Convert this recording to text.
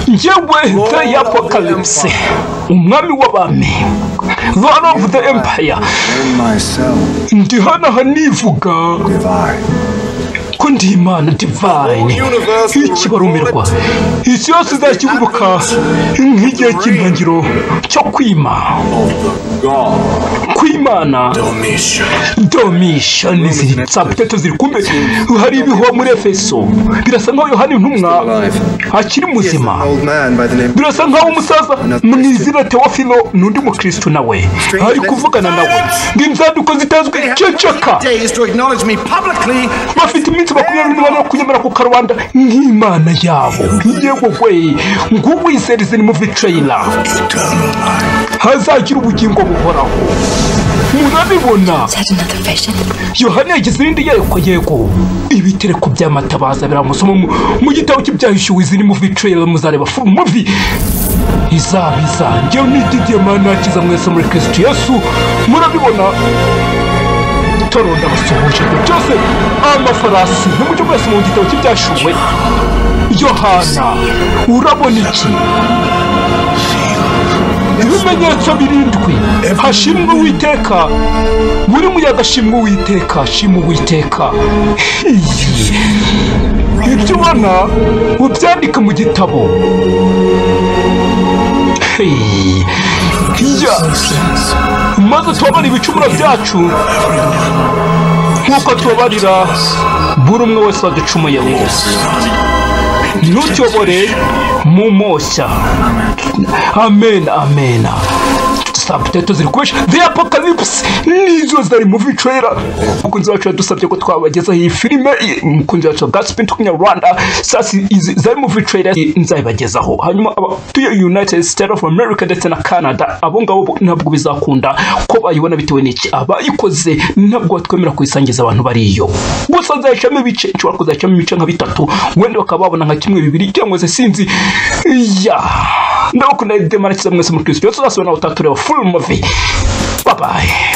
njyewe the apocalypse umwami w'abami lord of the empire ndi hano aha nivuga ko ndi imana divine ikibarumirwa isi yose izakibuka nk'igihe cy'intangiriro cyo kwima kw'imana domisha n'iziri saa potato ziri kumbe hari ibihuha muri efeso birasa nkaho yohani ntumwa akiri muzima birasa nkaho umusaza mu izina teofilo n'undi mukristo nawe ari kuvugana nawe ngo inzaduko zitazwi ceceka bafite iminsi makumyabiri n'umunani yo kunyemera ku karubanda nk'imana yabo yego we ng'uwizerize ni muvi treyira hazagira ubugingo buhoraho murabibona yohani yagize irindi yereko yego ibitereko by'amatabaza biramusoma mu- mu gitabo cy'ibyahishuwe ziri muvi treyira muzareba fu- muvi izaba izanjye n'ididiye manakiza mwese muri kirisitu yesu murabibona toro ndabasuhuje ibyo byose amafarasi ntimujye mwese mu gitabo cy'ibyashuwe yohana urabona iki ibimenyetso birindwi hashimwe uwiteka buri muyaga ashimwe uwiteka ashimwe uwiteka Iyi. ibyo ubona ubyandike mu gitabo Hey. Ya. maze tubabare ibicumuro byacu nk'uko tubabarira buri umwe wese waducumuyeho ntutuyobore mu moshya amen amen sabuteto ziri kubesha the apocalypse nizo zari mu vitrera umukunzi wacu yadusabye ko twabagezaho iyi filime i- umukunzi wacu wa gaspin tukunyarwanda sasi izi zari mu vitrera nzabibagezaho hanyuma abatuye united states of america ndetse na canada abo ngabo ntabwo bizakunda ko bayibona bitewe n'iki abayikoze ntabwo batwemera kuyisangiza abantu bariyo gusa nzayicamo ibice nshobora kuzayicamo ibice nka bitatu wenda bakaba babona nka kimwe bibiri cyangwa se sinzi ya ndabakunda demara kiza mwese muri kirisitu yose uzasubira nawe utatureba full movie babaye